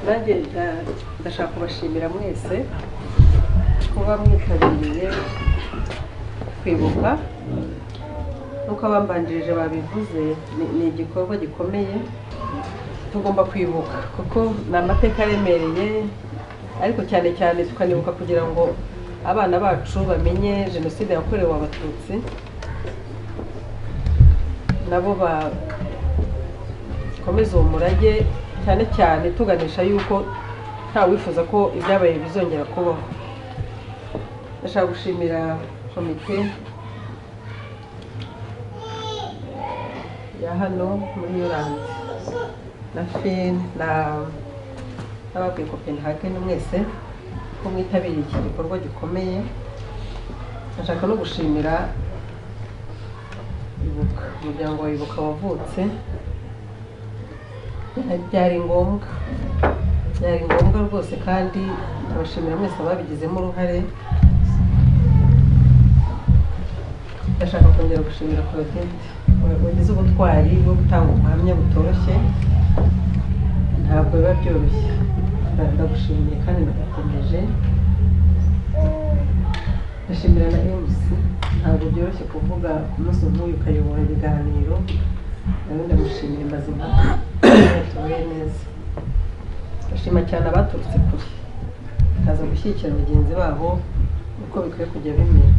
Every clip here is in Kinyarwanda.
nanjye nda- ndashaka kubashimira mwese kuba mwitabiriye kwibuka nk'uko abambanjirije babivuze ni- ni igikorwa gikomeye tugomba kwibuka kuko ni amateka aremereye ariko cyane cyane tukanibuka kugira ngo abana bacu bamenye jenoside yakorewe abatutsi nabo ba- komeza uwo murage cyane cyane tuganisha yuko nta wifuza ko ibyabaye bizongera kubaho ndashaka gushimira komite ya hano muri yorandi na fin na n'abakuye copenhagen mwese ko mwitabiriye iki gikorwa gikomeye ndashaka no gushimira ibuka umuryango wa ibuka wavutse byari ngombwa byari ngombwa rwose kandi abashimira mwese ababigizemo uruhare ndashaka kongera gushimira Claudette wagize ubutwari bwo gutanga ubuhamya butoroshye ntabwo biba byoroshye Nda- ndagushimiye kandi ndagukomeje ndashimira na MC ntabwo byoroshye kuvuga ku munsi nk'uyu ukayobora ibiganiro nawe ndamushimira Mazimpaka yatuye neza ndashima cyane abaturutse kure bakaza gushyigikira bagenzi babo uko bikwiye kujya bimera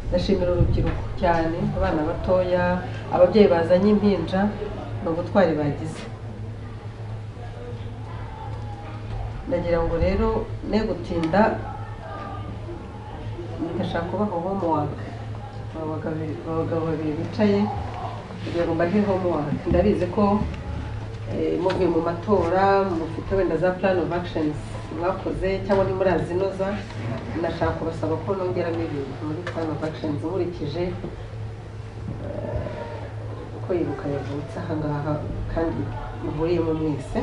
ndashimira urubyiruko cyane abana batoya ababyeyi bazanye impinja ni ubutwari bagize ndagira ngo rero ne gutinda ndashaka kubaha homework aba bagabo babiri bicaye kugira ngo mbahe homework ndabizi ko eh, muvuye mu matora mufite wenda za plan of actions mwakoze cyangwa ntimurazinoza ndashaka kubasaba ko nongeramo ibintu muri plan of actions nkurikije eh, uko yibuka yavutse ahangaha kandi muhuriyemo mwese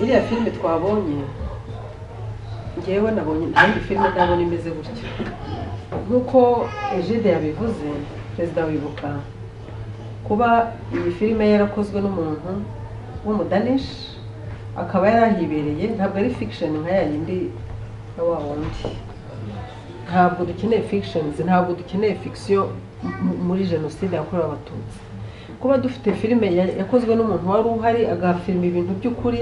iriya filime twabonye njyewe nabonye ntiyindi filime ndabona imeze gutya nk'uko egide yabivuze perezida wibuka kuba iyi filime yarakozwe n'umuntu w'umudanishi akaba yarahibereye ntabwo ari fiction nka ya yindi ya wa wundi ntabwo dukeneye fictions ntabwo dukeneye fiction mu- muri jenoside yakorewe abatutsi kuba dufite filime ya- yakozwe n'umuntu wari uhari agafilima ibintu by'ukuri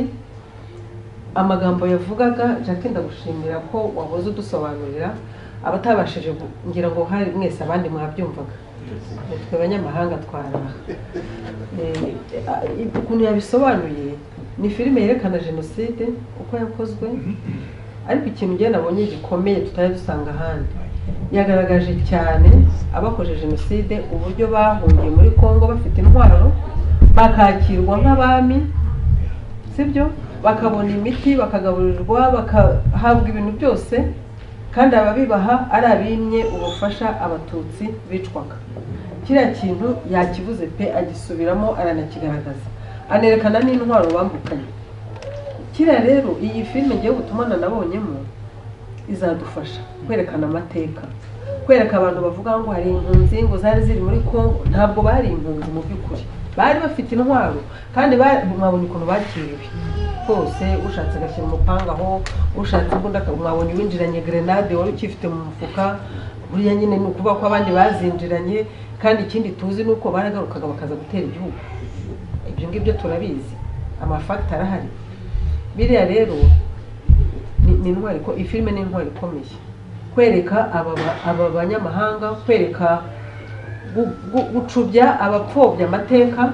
amagambo yavugaga jacques ndagushimira ko wahoze udusobanurira abatabashije gu- ngira ngo hari mwese abandi mwabyumvaga nitwe abanyamahanga twaraha Eh, eh, ukuntu yabisobanuye ni filime yerekana jenoside uko yakozwe ariko ikintu njye nabonye gikomeye tutari dusanga ahandi yagaragaje cyane abakoze jenoside uburyo bahungiye muri congo bafite intwaro bakakirwa nk'abami sibyo bakabona imiti bakagaburirwa bagahabwa ibintu byose kandi ababibaha ari abimye ubufasha abatutsi bicwaga kiriya kintu yakivuze pe agisubiramo aranakigaragaza anerekana n'intwaro bambukanye kiriya rero iyi filime ngiye gutuma nanabonyemo izadufasha kwerekana amateka kwereka abantu bavuga ngo hari impunzi ngo zari ziri muri congo ntabwo bari impunzi mu by'ukuri bari bafite intwaro kandi ba- mwabonye ukuntu bakiriwe hose ushatse agashyira umupanga aho ushatse imbunda aka- mwabonye uwinjiranye grenade wari ukifite mu mufuka buriya nyine ni ukuvuga ko abandi bazinjiranye kandi ikindi tuzi ni uko baragarukaga bakaza gutera igihugu ibyo ngibyo turabizi amafakita arahari biriya rero ni- ni intwari iko- iyi filime ni intwari ikomeye kwereka aba ba- aba banyamahanga kwereka gu- gu- gucubya abapfobya amateka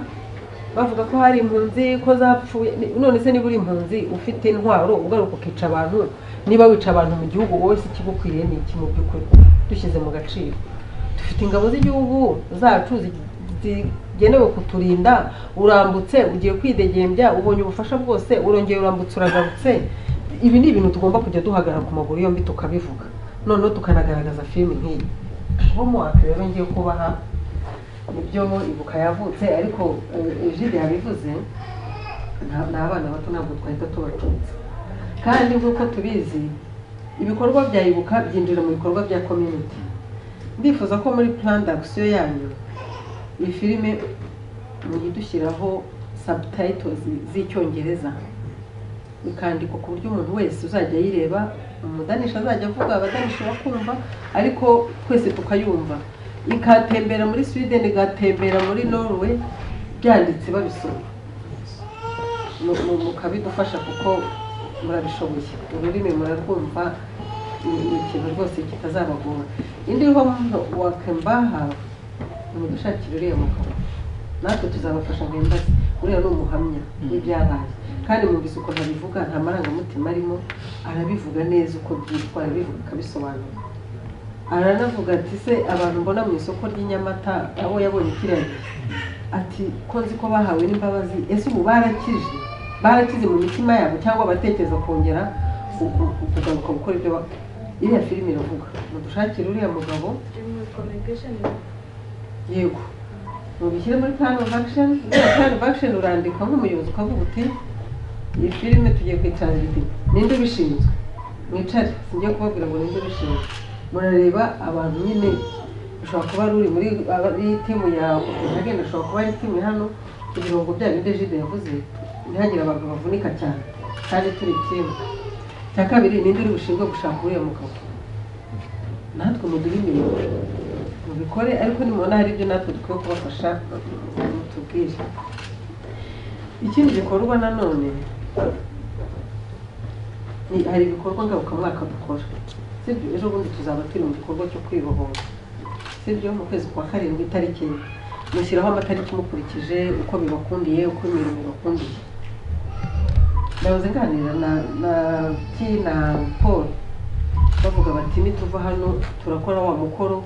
bavuga ko hari impunzi ko zapfuye Ni- none se niba uri impunzi ufite intwaro ugaruka ukica abantu niba wica abantu mu gihugu wowe se ikigukwiye ni iki mu by'ukuri dushyize mu gaciro dufite ingabo z'igihugu zacu zi- zigenewe kuturinda urambutse ugiye kwidegembya ubonye ubufasha bwose urongeye urambutse uragarutse ibi ni ibintu tugomba kujya duhagarara ku maguru yombi tukabivuga noneho tukanagaragaza filime nk'iyi homework rero ngiye kubaha nibyo ibuka yavutse ariko eh, Egide yabivuze nta- ni abana bato ntabwo twahita tubacunza kandi nk'uko tubizi ibikorwa bya ibuka byinjira mu bikorwa bya community ndifuza ko muri plan d'action yanyu iyi filime muyidushyiraho subtitles z'icyongereza ikandikwa ku buryo umuntu wese uzajya ayireba umudanisha azajya avuga abadanisha bakumva ariko twese tukayumva ikatembera muri sweden igatembera muri norway byanditse babisoma Mu- mu- mukabidufasha kuko murabishoboye ururimi murarwumva ni ni ikintu rwose kitazabagora indi ho wakembaha mudushakira uriya mugabo natwe tuzabafasha mwembaze uriya ni umuhamya w'ibyabaye kandi mubwiza ukuntu abivuga nta marangamutima arimo arabivuga neza uko byitwa arabivuga akabisobanura aranavuga ati se abantu mbona mu isoko ry'inyamata abo yabonye ikirenge ati ko nzi ko bahawe n'imbabazi ese ubu barakije barakize mu mitima yabo cyangwa batekereza kongera ku- ku- kugaruka gukora ibyo ba- iriya filime iravuga mudushakire uriya mugabo yego mubishyire muri plan of action uriya plan of action urandika nk'umuyobozi ukavuga uti iyi filime tugiye kwitangira iti ninde ubishinzwe mwicare singiye kubabwira ngo ninde ubishinzwe murareba abantu nyine ushobora kuba ari uri muri ari timu ya Copenhagen ushobora kuba ari timu ya hano kugira ngo bya bindi jide yavuze ntihagire abantu bavunika cyane kandi turi timu cya kabiri ninde uri bushinzwe gushaka uriya mugabo natwe muduhe imirimo mubikore ariko nimubona hari ibyo natwe dukwiye kubafasha mutubwire ikindi gikorwa nanone ni hari ibikorwa ngarukamwaka dukora sibyo ejo bundi tuzaba turi mu gikorwa cyo kwibohora sibyo mu kwezi kwa karindwi itariki enye mushyiraho amatariki mukurikije uko bibakundiye uko imirimo ibakundiye nahoze nganira na na ki na paul bavuga bati nituva hano turakora wa mukoro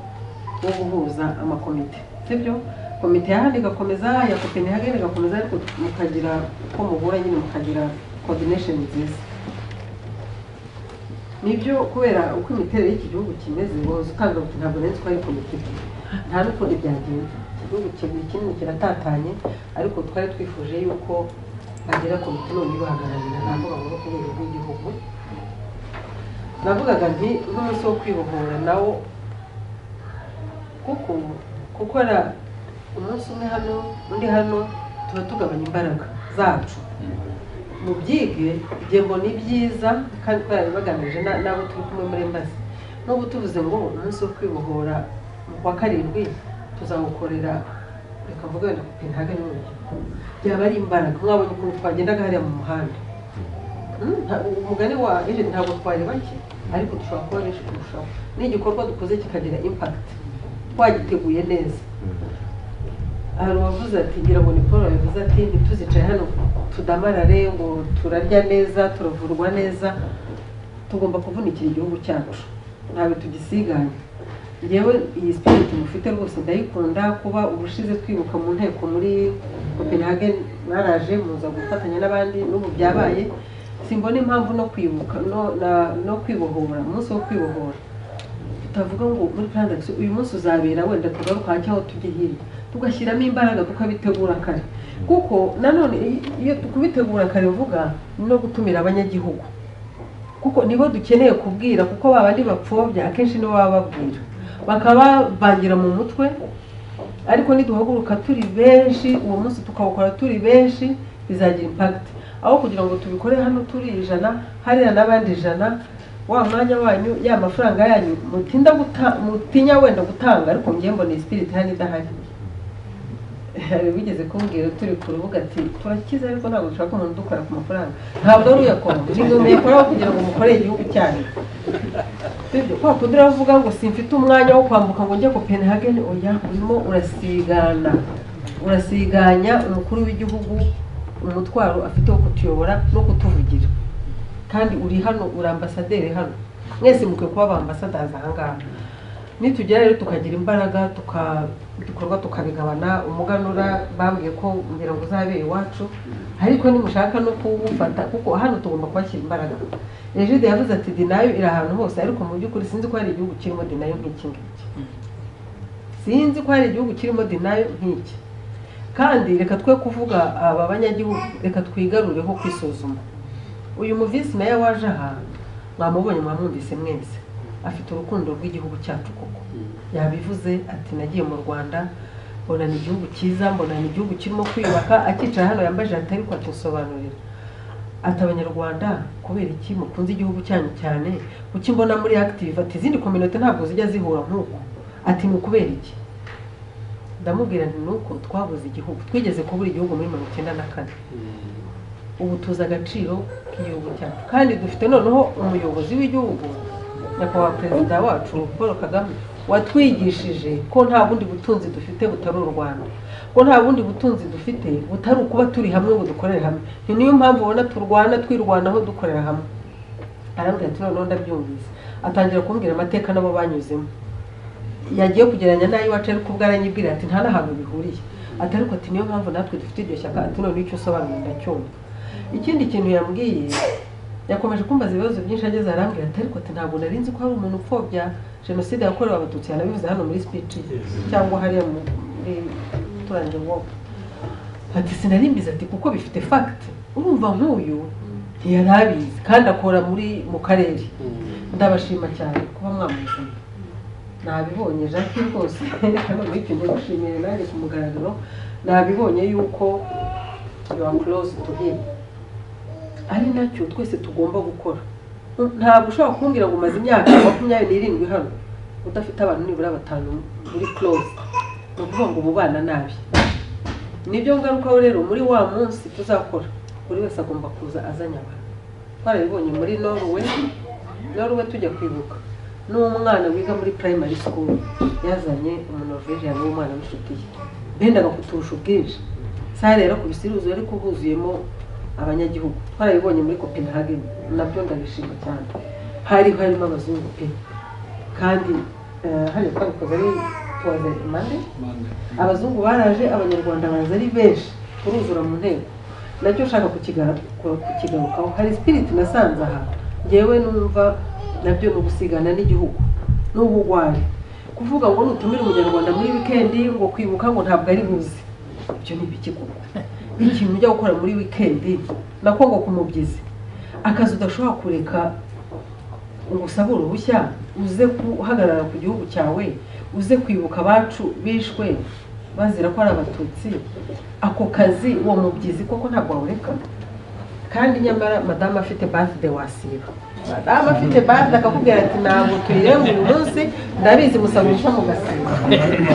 wo guhuza amakomite sibyo komite ya hano igakomeza ya copenhagen igakomeza ariko mukagira uko muhura nyine mukagira coordination nziza nibyo kubera uko imiterere y'iki gihugu kimeze wahoze utanga uti ntabwo nari twari komite ebyiri." nta n'ukundi byagenda iki gihugu kiri kinini kiratatanye ariko twari twifuje yuko bagira komite none ibahagararira navuga ngo no ku rwego rw'igihugu navugaga nti n'umunsi wo kwibohora nawo kuko gukora umunsi umwe hano undi hano tuba tugabanya imbaraga zacu mubyige igihe mbona ibyiza kandi twari bagamije na- n'abo turi kumwe muri embassy nubwo tuvuze ngo umunsi wo kwibohora mu kwa karindwi tuzawukorera reka mvuga wenda copenhagen n'urubyiruko byaba ari imbaraga mwabonye ukuntu twagendaga hariya mu muhanda Mm, nta- umugani wa eje ntabwo twari bake ariko dushobora kuba benshi kurushaho n'igikorwa dukoze kikagira impact twagiteguye neza hari uwavuze ati ngira ngo ni paul yavuze ati ntituzicaye hano tudamarare ngo turarya neza turavurwa neza tugomba kuvunikira igihugu cyacu ntabwo tugisiganye yewe iyi spirit mufite rwose ndayikunda kuba ubushize twibuka mu nteko muri copenhagen mwaraje muza gufatanya n'abandi n'ubu byabaye simbona impamvu no kwibuka no, na, no kwibohora umunsi wo kwibohora tutavuga ngo muri production uyu munsi uzabera wenda tugaruka cyangwa tujye hirya tugashyiramo imbaraga tukabitegura kare kuko nanone i- iyo kubitegura kare mvuga no gutumira abanyagihugu kuko nibo dukeneye kubwira kuko babandi bapfobya akenshi nibo baba babwira bakaba babangira mu mutwe ariko niduhaguruka turi benshi uwo munsi tukawukora turi benshi bizagira impakiti aho kugira ngo tubikore hano turi ijana hariya n'abandi ijana wa mwanya wanyu ya mafaranga yanyu mutinda guta mutinya wenda gutanga ariko njye mbona iyi spirit hano idahari hari bigeze kumbwira turi ku rubuga ati turakize ariko ntabwo dushaka umuntu udukora ku mafaranga ntabwo ari uyakora inshingano yakoraho kugira ngo mukore igihugu cyanyu sibyo kwa kundi uravuga ngo simfite umwanya wo kwambuka ngo njye Copenhagen oya urimo urasigana urasiganya umukuru w'igihugu umutwaro afite wo kutuyobora no kutuvugira kandi uri hano uri ambasaderi hano mwese mukwiye kuba abambasaderi aha ngaha nitugera rero tukagira imbaraga tuka ibikorwa tukabigabana umuganura bambwiye ko ngira ngo uzabera iwacu ariko nimushaka no kuwufata kuko hano tugomba kubashyira imbaraga ejide yavuze ati dinayo iri ahantu hose ariko mu by'ukuri sinzi ko hari igihugu kirimo dinayo nk'iki ngiki sinzi ko hari igihugu kirimo dinayo nk'iki kandi reka twe kuvuga aba banyagihugu reka twigarureho kwisuzuma uyu muvisi nawe waje aha mwamubonye mwamwumvise mwese afite urukundo rw'igihugu cyacu koko yabivuze ati nagiye mu rwanda mbona ni igihugu cyiza mbona ni igihugu kirimo kwiyubaka akicara hano yambaje atari kwacu nsobanurira ati abanyarwanda kubera iki mukunze igihugu cyanyu cyane kuki mbona muri active ati izindi kominote ntabwo zijya zihura nk'uku ati ni ukubera iki ndamubwira nti ni uko twabuze igihugu twigeze kubura igihugu muri mirongo icyenda na kane ubu tuzi agaciro k'igihugu cyacu kandi dufite noneho umuyobozi w'igihugu nyakubahwa perezida wacu paul kagame watwigishije ko nta bundi butunzi dufite butari u rwanda ko nta bundi butunzi dufite butari ukuba turi hamwe ngo dukorere hamwe ni niyo mpamvu ubona turwana twirwanaho dukorera hamwe arambwira ati noneho ndabyumvise atangira kumbwira amateka nabo banyuzemo yagiye kugereranya n'ay'iwacu ariko ubwo aranyibwira ati nta n'ahantu bihuriye ati ariko ati niyo mpamvu natwe dufite iryo shyaka ati noneho icyo usobanura ndacyumva ikindi kintu yambwiye yakomeje kumbaza ibibazo byinshi ageze arambwira ati ariko ati ntabwo nari nzi ko hari umuntu upfobya jenoside yakorewe abatutsi yanabivuze hano muri speech ye cyangwa hariya muri turange wopu ati sinarimbiza ati kuko bifite fact urumva nk'uyu ntiyari abizi kandi akora muri mu karere ndabashima cyane kuba mwamuzanye nabibonye jacques rwose hano muri icyo gihe gushimira nanjye ku mugaragaro nabibonye yuko yuwa close to him ari nacyo twese tugomba gukora ntabwo ushobora kumbwira ngo umaze imyaka makumyabiri n'irindwi hano udafite abantu nibura batanu muri close ni ukuvuga ngo umubana nabi nibyo ngarukaho rero muri wa munsi tuzakora buri wese agomba kuza azanye abantu twarabibonye muri norwe norwe tujya kwibuka n'umwana wiga muri primary school yazanye umunoveje yari umwana w'inshuti ye bendaga kuturusha ubwinshi sare rero ku bisiruzo ariko huzuyemo abanyagihugu twarabibonye muri copenhagen nabyo ndabishima cyane hari harimo abazungu pe kandi eh, hariya twabikoze ari tuwaze mande abazungu baraje abanyarwanda baza ari benshi turuzura mu nteko nacyo ushaka kukiga- ku- kukigarukaho hari spirit nasanze aha ngewe numva nabyo ni ugusigana n'igihugu ni ubugwari kuvuga ngo nutumire umunyarwanda muri wikendi ngo kwibuka ngo ntabwo ari buze ibyo ni ibiki koko ikintu ujya gukora muri wikendi nako ngo ku mubyizi akazi udashobora kureka ngo usabe uruhushya uze guhagarara ku gihugu cyawe uze kwibuka abacu bishwe bazira ko ari abatutsi ako kazi uwo mubyizi koko ntabwo wawureka kandi nyamara madamu afite bathday wasiba madamu afite bathday akakubwira ati ntabwo tuyirenga uyu munsi ndabizi musaba uruhushya mugasiba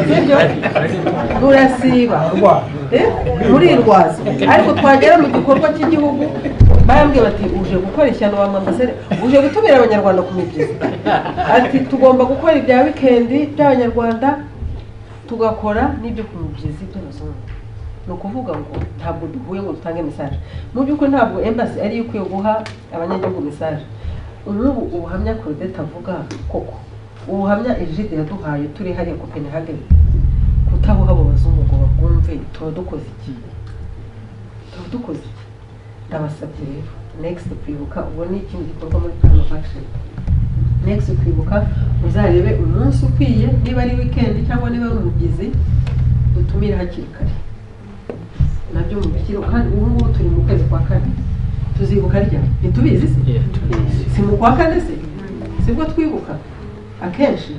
sibyo rurasiba Eh? murirwaza ariko twagera mu gikorwa cy'igihugu barambwira bati uje gukora ishyano wa mamasere uje gutumira abanyarwanda ku mibyizi ati tugomba gukora ibya wikendi by'abanyarwanda tugakora n'ibyo ku mibyizi by'abazungu ni ukuvuga ngo ntabwo duhuye ngo dutange mesaje mu by'ukuri ntabwo embasi ariyo ikwiye guha abanyagihugu mesaje nk'ubu ubuhamya korodete avuga koko ubuhamya ejide yaduhaye turi hariya kopenhageni kutabuha abo bazungu ngo babwumve tuba dukoze iki tuba dukoze iki ndabasabye rero next kwibuka ubwo ni ikindi gikorwa muri prime action next kwibuka uzarebe umunsi ukwiye niba ari weekend cyangwa niba ari umubyizi dutumire hakiri kare nabyo mubishyire kandi ubu ngubu turi mu kwezi kwa kane tuzibuka rya ntitubizi se si mu kwa kane se sibwo twibuka akenshi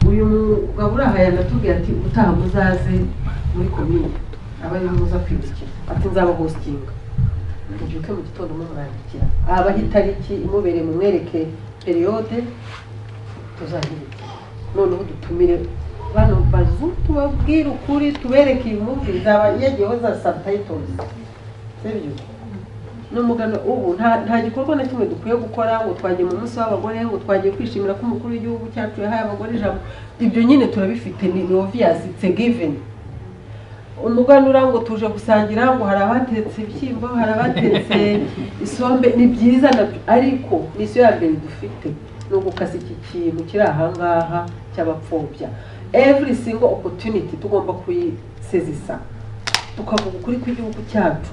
uyu mugabo uri aha yanatubwira ati utaha muzaze muri komine aba ariho muza kwibukira ati nzabahositinga mubyuke mu gitondo mumwandikira abaho itariki imubereye mumwereke periyode tuzahirikira noneho dutumire bano bazu tubabwire ukuri tubereke iyi mpamvu izaba yagiyeho za sabtayitozi sibyo ni umugano ubu nta nta gikorwa na kimwe dukwiye gukora ngo twagiye mu munsi w'abagore ngo twagiye kwishimira ko umukuru w'igihugu cyacu yahaye abagore ijambo ibyo nyine turabifite ni ni obvious it's a given umuganura ngo tuje gusangira ngo hari abatetse ibishyimbo hari abatetse isombe ni byiza nabyo ariko n'isiyo ya mbere dufite ni ugukasa iki kintu kiri ahangaha cy'abapfobya every single opportunity tugomba kuyisezisa tukavuga ukuri kw'igihugu cyacu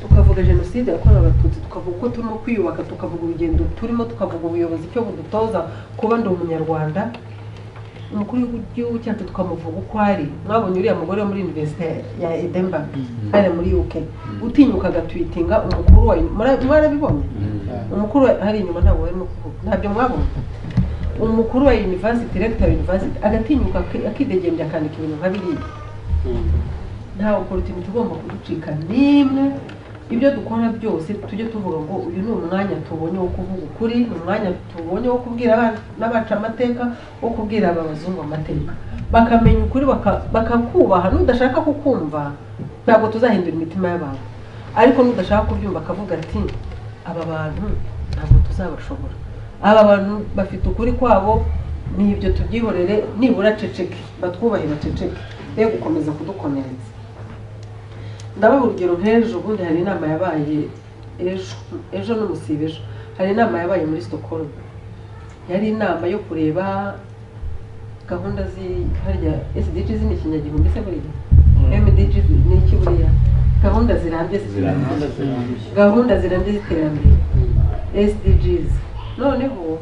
tukavuga jenoside yakorewe abatutsi tukavuga uko turimo kwiyubaka tukavuga urugendo turimo tukavuga ubuyobozi icyo budutoza kuba ndi umunyarwanda umukuru w'igihugu cyacu tukamuvuga uko ari mwabonye uriya mugore wo muri univerisite ya edinburgh hariya muri uk utinyuka agatwitinga umukuru wa mura- mwarabibonye umukuru wa- hari inyuma ntabwo barimo kuvuga ntabyo mwabonye umukuru wa university director wa university agatinyuka aki- akidegembya akandika ibintu nka biriya ntawe opportunity igomba kuducika n'imwe ibyo dukora byose tujye tuvuga ngo uyu ni umwanya tubonye wo kuvuga ukuri ni umwanya tubonye wo kubwira abana n'abaca amateka wo kubwira aba bazungu amateka bakamenya ukuri baka- bakakubaha n'udashaka kukumva ntabwo tuzahindura imitima y'abantu ariko n'udashaka kubyumva akavuga ati aba bantu ntabwo tuzabashobora aba bantu bafite ukuri kwabo ni ibyo tubyihorere nibura ceceke batwubahe baceceke be gukomeza kudukomeretsa ndabona urugero nk'ejo ubundi hari inama yabaye ejo ejo n'umusibe ejo hari inama yabaye muri Stockholm yari inama yo kureba gahunda zi- harya SDG ni ikinyagihumbi se buriya MDG ni iki buriya gahunda zirambye z'iterambere zirambye zirambye gahunda zirambye z'iterambere SDGs noneho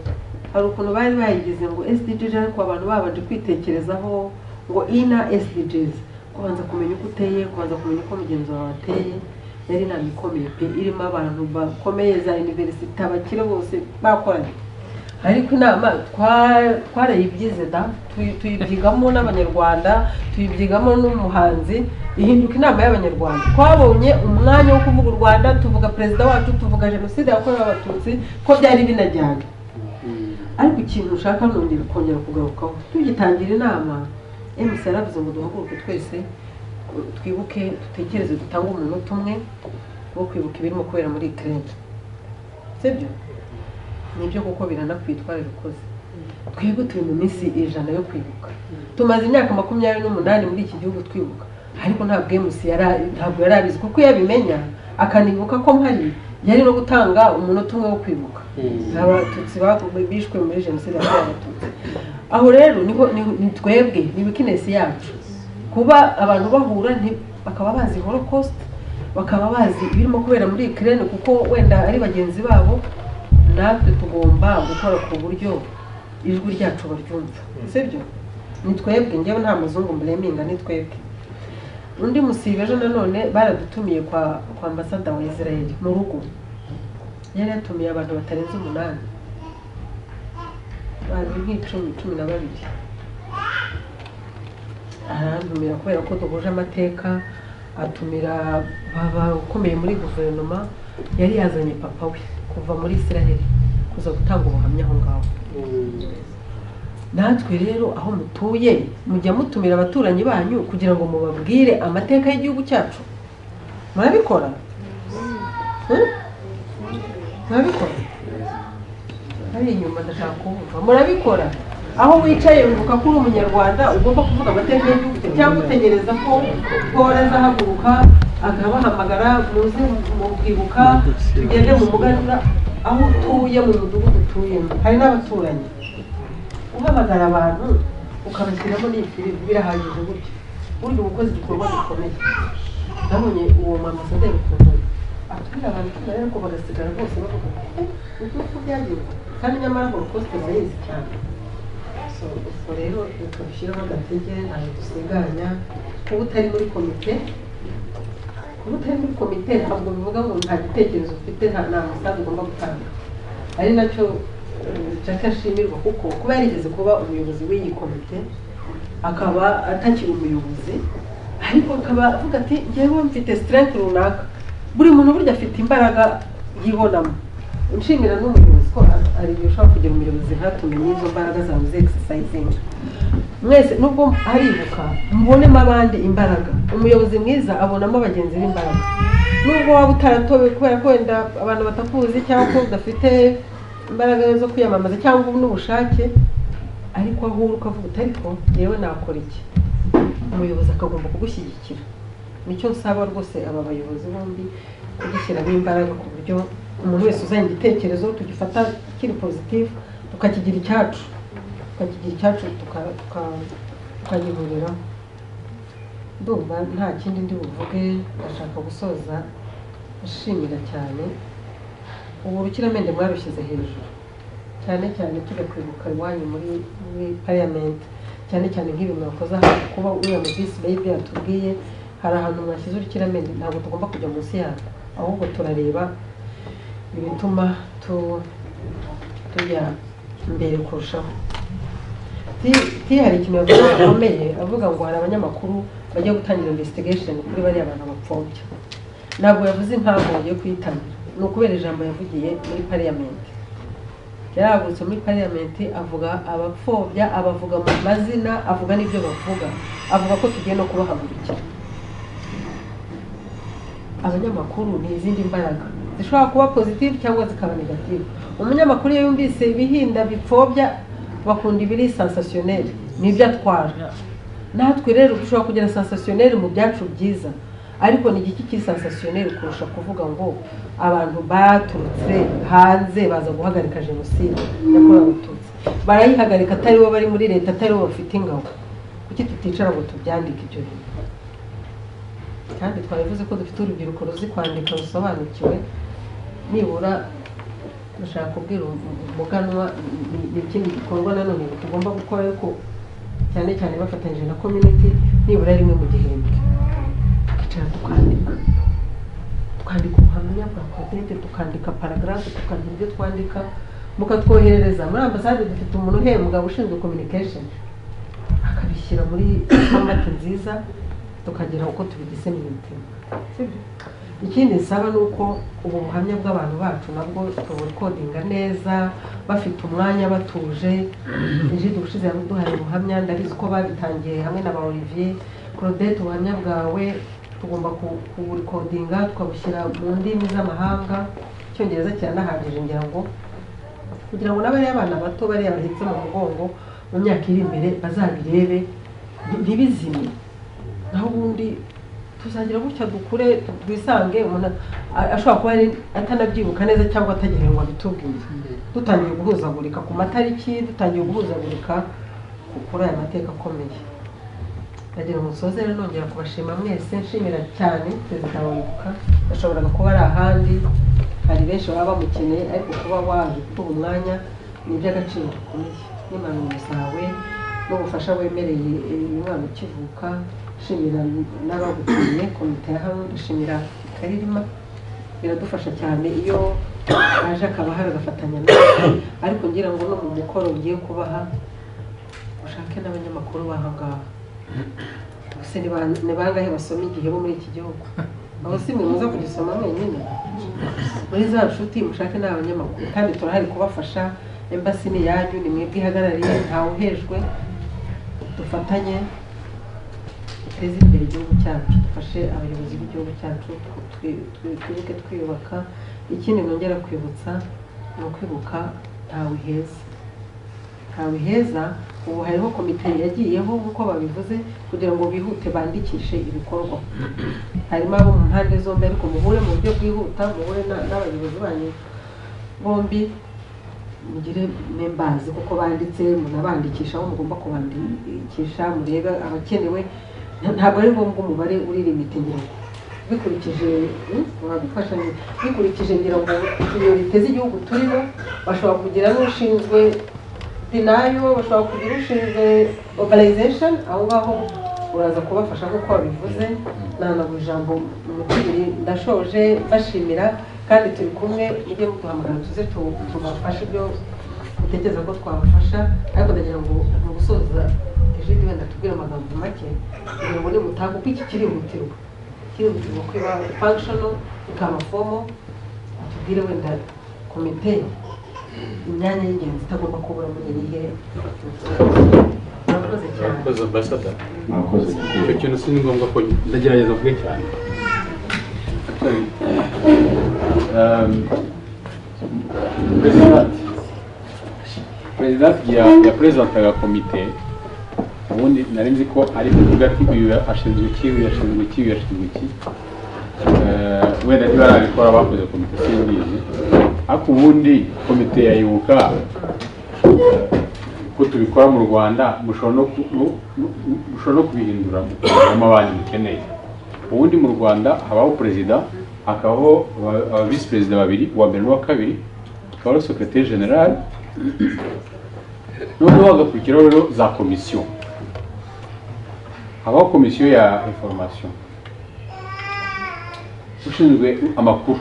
hari ukuntu bari bayigize ngo SDGs ariko abantu babanje kwitekerezaho ngo ina SDGs kubanza kumenya uko uteye kubanza kumenya uko mugenzi wawe ateye yari inama ikomeye pe irimo abantu bakomeye za iniverisite abakire bose bakoranye ariko inama twa- twarayibyize da tuyi- tuyibyigamo n'abanyarwanda tuyibyigamo n'umuhanzi ihinduka inama y'abanyarwanda twabonye umwanya wo kuvuga u rwanda tuvuga perezida wacu tuvuga jenoside yakorewe abatutsi ko byari binajyanye ariko ikintu ushaka nongera kongera kugarukaho tugitangira inama emisi yaravuze ngo duhaguruke twese twibuke dutekereze dutange umunota umwe wo kwibuka ibirimo kubera muri ikirere sibyo nibyo kuko biranakwitwara bikoze twebwe turi mu minsi ijana yo kwibuka tumaze imyaka makumyabiri n'umunani muri iki gihugu twibuka ariko ntabwo emusi ntabwo yari abizi kuko iyo abimenya akanibuka ko mpari yari no gutanga umunota umwe wo kwibuka abatutsi bagu- bishwe muri jenoside yakorewe abatutsi aho rero niho ni- ni twebwe ni wikinesi yacu kuba abantu bahura nti- bakaba bazi holocaust bakaba bazi ibirimo kubera muri ikirere kuko wenda ari bagenzi babo natwe tugomba gukora ku buryo ijwi ryacu baryumva sibyo ni twebwe njyewe nta muzungu mbureminga ni twebwe undi musibe ejo nanone baradutumiye kwa kwa ambasada wa israel mu rugo yari yatumiye abantu batarenze umunani bazi nk'icumi cumi na babiri arantumira kubera ko duhuje amateka atumira baba ukomeye muri guverinoma yari yazanye papa we kuva muri israel kuza gutanga ubuhamya aho ngaho natwe rero aho mutuye mujya mutumira abaturanyi banyu kugira ngo mubabwire amateka y'igihugu cyacu murabikora Hmm? murabikora ari inyuma ndashaka kuvuga murabikora aho wicaye wibuka ko uri umunyarwanda ugomba kuvuga amateka y'igihugu cyawe cyangwa utegereza ko polo azahaguruka akabahamagara muze mu kwibuka tugende mu muganura aho utuye mu mudugudu utuyemo hari n'abaturanyi uhamagara abantu ukabashyiramo n'ifirigo birahagije gutyo burya uba ukoze igikorwa gikomeye nabonye uwo mama asaderi ukuntu atwira abantu cumi na ariko bagasigara bose bavuga ngo "Eh, uku uko byagenze kandi nyamara holokosite zayizi cyane So, ubwo rero reka dushyiremo agatege ntabwo dusiganya kuba utari muri komite kuba utari muri komite ntabwo bivuga ngo nta gitekerezo ufite nta nta musanzu ugomba gutanga ari nacyo Jack ashimirwa kuko kuba yarigeze kuba umuyobozi w'iyi komite akaba atakiri umuyobozi ariko akaba avuga ati njyewe mfite strength runaka buri muntu burya afite imbaraga yibonamo nshimira n'umuyobozi ko a- ari igihe ushobora kugira umuyobozi ntatumenye izo mbaraga zawe zegisisayizing mwese nubwo aribuka mubonemo abandi imbaraga umuyobozi mwiza abonamo bagenzi be imbaraga nubwo waba utaratowe kubera ko wenda abantu batakuzi cyangwa ko udafite imbaraga zo kwiyamamaza cyangwa n'ubushake ariko aho uri ukavuga uti ariko yewe nakora iki umuyobozi akagomba kugushyigikira nicyo nsaba rwose aba bayobozi bombi kugishyiramo imbaraga ku buryo umuntu wese uzanye igitekerezo tugifata kiri positive tukakigira icyacu tukakigira icyacu tuka- tuka- tukagihuriraho ndumva nta kindi ndi buvuge ndashaka gusoza nshimira cyane ubu urukiramende mwarushyize hejuru cyane cyane tujya kwibuka iwanyu muri muri pariyamenti cyane cyane nk'ibintu mwakoze aha kuba uriya mu bisi bayibi yatubwiye hari ahantu mwashyize urukiramende ntabwo tugomba kujya munsi yarwo ahubwo turareba ibituma tu- tujya imbere kurushaho Ti- ti hari ikintu yavuze gikomeye avuga ngo hari abanyamakuru bajya gutangira investigation kuri bariya bantu bapfobya ntabwo yavuze impamvu yo kuyitamira ni ukubera ijambo yavugiye muri pariyamenti yaragutse muri pariyamenti avuga abapfobya abavuga mu mazina avuga n'ibyo bavuga avuga ko tugiye no kubahagurukira abanyamakuru ni izindi mbaraga zishobora kuba pozitivu cyangwa zikaba negativu umunyamakuru iyo yumvise ibihinda bipfobya bakunda ibiri sansasiyoneri nibyo atwara natwe rero dushobora kugira sansasiyoneri mu byacu byiza ariko ni igiki cy'isansasiyoneri kurusha kuvuga ngo abantu baturutse hanze baza guhagarika jenoside yakorewe abatutsi barayihagarika atari bo bari muri leta atari bo bafite ingabo kuki tuticara ngo tubyandike ibyo bintu kandi twabivuze ko dufite urubyiruko ruzi kwandika rusobanukiwe nibura dushaka kubwira umuganwa ni- ni ikindi gikorwa nanone tugomba gukora ariko cyane cyane bafatanyije na community nibura rimwe mu gihembwe tukicara tukandika tukandika ubuhamya bwa kodede tukandika paragarafu tukandika ibyo twandika mukatwoherereza muri ambasade dufite umuntu uhembwa ushinzwe communication akabishyira muri format nziza tukagira uko tubidisemininga ikindi nsaba ni uko ubu buhamya bw'abantu bacu nabwo tubukodinga neza bafite umwanya batuje ijide ubushize duhaye ubuhamya ndabizi ko babitangiye hamwe na ba olivier claudette ubuhamya bwawe tugomba ku- kubukodinga tukabushyira mu ndimi z'amahanga icyongereza kiranahagije ngira ngo kugira ngo n'abariya abana bato bariya bahetse mu mugongo mu myaka iri imbere bazabirebe ntibizime naho ubundi tuzagira gutya dukure twisange umuntu a- ashobora kuba ari atanabyibuka neza cyangwa atagira ngo abitubwiye dutangiye guhuzagurika ku matariki dutangiye guhuzagurika ku- kuri aya mateka akomeye ndagira ngo nsoze rero nongera kubashima mwese nshimira cyane perezida wibuka yashoboraga kuba ari ahandi hari benshi baba bamukeneye ariko kuba wabikuba umwanya ni iby'agaciro gakomeye n'impanuro zawe n'ubufasha wemereye eh, umwana ukivuka nshimira n'abaguteye komite ya hamwe nshimira karirima biradufasha cyane iyo aje akaba hari agafatanya natwe ariko ngira ngo no mu mukoro ugiye kubaha ushake n'abanyamakuru baha ngaha gusa ni ba- ni bangahe basoma igihe bo muri iki gihugu aho si mwe muza kugisoma mwenyine muri za nshuti mushake ni abanyamakuru kandi turahari kubafasha embasi ni iyanyu ni mwebwe ihagarariye ntawe uhejwe dufatanye duteze imbere igihugu cyacu dufashe abayobozi b'igihugu cyacu twi- twi- twibuke twiyubaka ikindi nongera kwibutsa ni ukwibuka ntawe heza ntawe heza ubu hariho komite yagiyeho nk'uko babivuze kugira ngo bihute bandikishe ibikorwa harimo abo mu mpande zombi ariko muhure mu buryo bwihuta muhure na- n'abayobozi banyu bombi mugire membazi kuko banditse munabandikisha aho mugomba kubandikisha murebe abakenewe Nta- ntabwo ari ngombwa umubare uri limite ngira ngo bikurikije hmm, wabifasha neza. bikurikije ngira ngo priorite z'igihugu turimo bashobora kugira n'ushinzwe dinayo bashobora kugira ushinzwe organization aho ngaho uraza kubafasha nk'uko wabivuze nanabura ijambo umukiriya ndashoje bashimira kandi turi kumwe mujye muduhamagara tuze tu- tubafashe ibyo utekereza ko twabafasha ariko ndagira ngo mu gusoza ijidi wenda tubwire amagambo make kugira ngo nimutaha kuko iki kirihutirwa kirihutirwa kwiba functional ikaba fomo tubwire wenda komite imyanya y'ingenzi itagomba kubura muri iyi hehe murakoze cyane Murakoze ambasada Mwakoze. icyo kintu si ni ngombwa ko ndagerageza vuge cyane Um, Perezidanti Perezidanti ya ya perezidantaga komite ubundi nari nzi ko ari kuvuga ati uyu ashinzwe iki uyu ashinzwe iki uyu ashinzwe iki Eh, wenda niba ari abikora bakoze komite simbizi ariko ubundi komite yayibuka ko tubikora mu rwanda mushobora no ku- no- no- mushobora no kubihindura mukuramo abandi mukeneye ubundi mu rwanda habaho perezida hakabaho aba- aba visi perezida babiri uwa mbere n'uwa kabiri hakabaho sekretari generale noneho hagakurikiraho rero za komisiyo habaho komisiyo ya information ushinzwe amakuru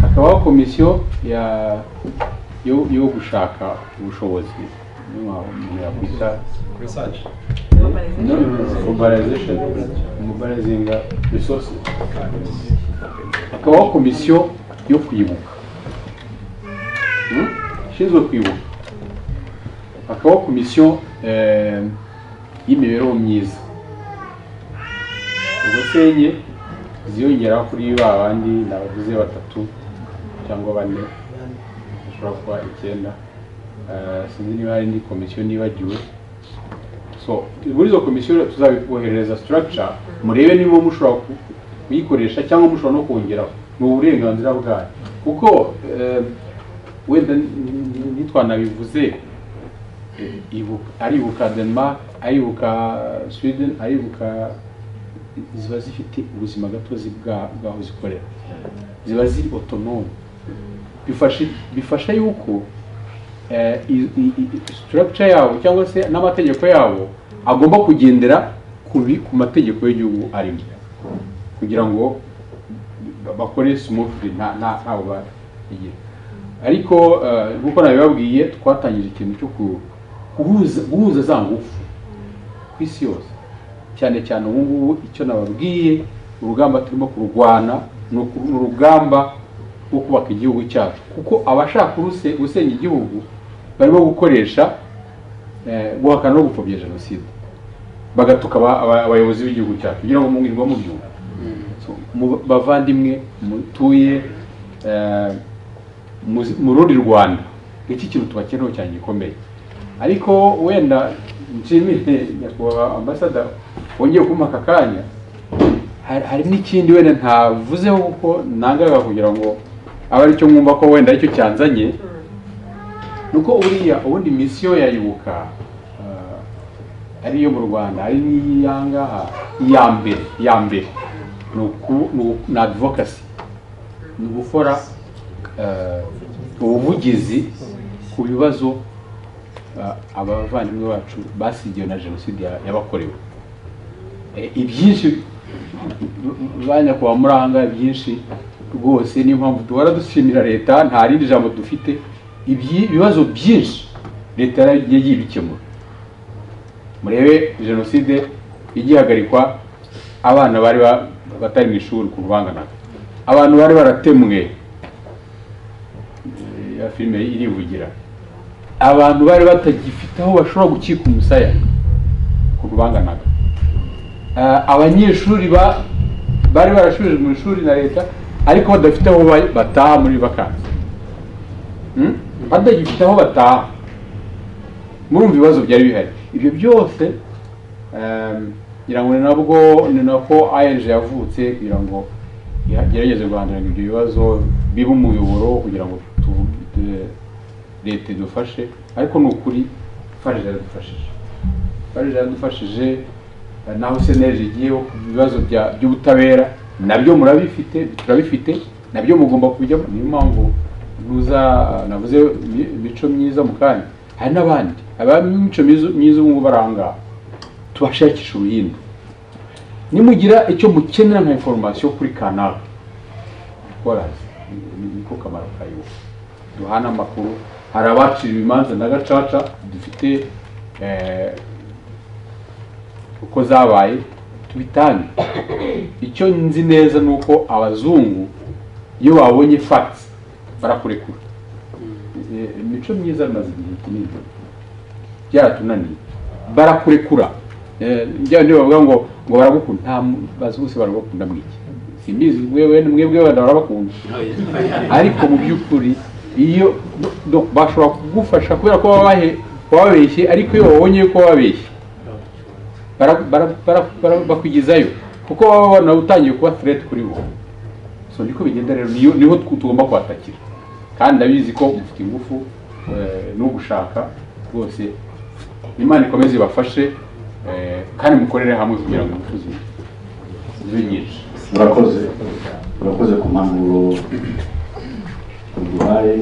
hakabaho komisiyo ya yo, yo gushaka ubushobozi niyo mpamvu umuntu yakwita research no, no, no, mobilization mobilizing resources hakabaho komisiyo yo kwibuka Hmm? ishinzwe kwibuka hakabaho komisiyo eh, y'imibereho myiza ubwo se enye ziyongeraho kuri ba bandi nabavuze batatu cyangwa bane bashobora kuba icyenda Eh, sinzi niba hari indi komisiyo nibagiwe so muri izo komisiyo tuzabiboherereza structure murebe niba mushobora ku- kuyikoresha cyangwa mushobora no kongeraho ni uburenganzira bwanyu kuko eh, wenda n- n- ntitwanabivuze eh, ibuka- aribuka denmark aribuka sweden aribuka ziba zifite ubuzima gatozi bwa- bw'aho zikorera ziba ziri autonome bifasha bifasha yuko eh, i- i- i- structure yabo cyangwa se n'amategeko yabo agomba kugendera ku bi- ku mategeko y'igihugu arimo kugira ngo ba- bakore smoothly nta nta ntawe bagira ariko eh, nk'uko nabibabwiye twatangije ikintu cyo ku- guhuza guhuza za ngufu ku isi yose cyane cyane ubu ngubu icyo nababwiye urugamba turimo kurwana ni uku- ni urugamba rwo kubaka igihugu cyacu kuko abashaka kuruse- gusenya igihugu barimo gukoresha eh, guhakana no gupfobya jenoside bagatuka aba- aba- abayobozi b'igihugu cyacu kugira ngo mwirwa mubyumva So, mu bavandimwe mutuye eh, mu- mu rundi rwanda iki kintu tubakeneho cyane gikomeye ariko wenda nshimire nyakubahwa ambasada wongeye kumpa aka kanya hari hari n'ikindi wenda ntavuzeho kuko nangaga kugira ngo abe aricyo mwumva ko wenda aricyo cyanzanye nuko buriya ubundi misiyo yayibuka ariyo mu rwanda ari n'iyangaha iya mbere iya mbere ni uku- ni u- ni advocacy ni ugukora eh, ubuvugizi ku bibazo eh, abavandimwe bacu basigiwe na jenoside ya- yabakorewe Eh, ibyinshi banya kwa muranga ibyinshi rwose niyo mpamvu duhora dushimira leta nta rindi jambo dufite ibyi- ibibazo byinshi leta yaragiye yibikemura murebe jenoside igihagarikwa abana bari ba- batari mu ishuri ku rubanganaga abantu bari baratemwe Eh, ya filime irivugira abantu bari batagifite aho bashobora gukika umusaya ku rubanganaga Eh, abanyeshuri ba bari barashubijwe mu ishuri na leta ariko badafite aho ba- bataha muri vakansi Hmm? badagifite aho bataha murumva ibibazo byari bihari ibyo byose ehm, ngira ngo ni nabwo ni nako ang yavutse kugira ngo igerageze guhangana ibyo bibazo bibe umuyoboro kugira ngo tu- tu- leta idufashe ariko ni ukuri farg yaradufashije farg yaradufashije eh, naho seneje igiyeho ku bibazo bya- by'ubutabera nabyo murabifite turabifite nabyo mugomba kujyamo niyo mpamvu nuza navuze mi- imico myiza mu kanya hari n'abandi abamico myiza ubu ngubu bari aho ngaho tubashakisha uruhindu nimugira icyo mukenera nka inforomasiyo kuri kanaka korazi niko kamaro kayo duhana amakuru hari abaciriwe imanza na gacaca dufite eh, uko zabaye tubitange icyo nzi neza ni uko abazungu iyo babonye facts barakurekura Eh, imico myiza imaze igihe kinini byaratunaniye barakurekura Eh, njya niyo bavuga ngo ngo baragukunda nta mu- bazi bose baragukunda mwiki simbizi mwewe mwebwe wenda barabakunda ariko mu by'ukuri iyo do- bashobora kugufasha kubera ko baba bahe- wababeshye ariko iyo babonye ko wababeshye bara- bara- bara- bara- bakwigezayo kuko baba babona utangiye kuba threat kuri bo so niko bigenda rero niyo- niho tw- tugomba kwatakira kandi ndabizi ko mufite ingufu eh, no gushaka rwose imana ikomeze ibafashe eh, kandi mukorere hamwe kugira ngo ingufu zi- zibe nyinshi murakoze murakoze ku mpanuro duhaye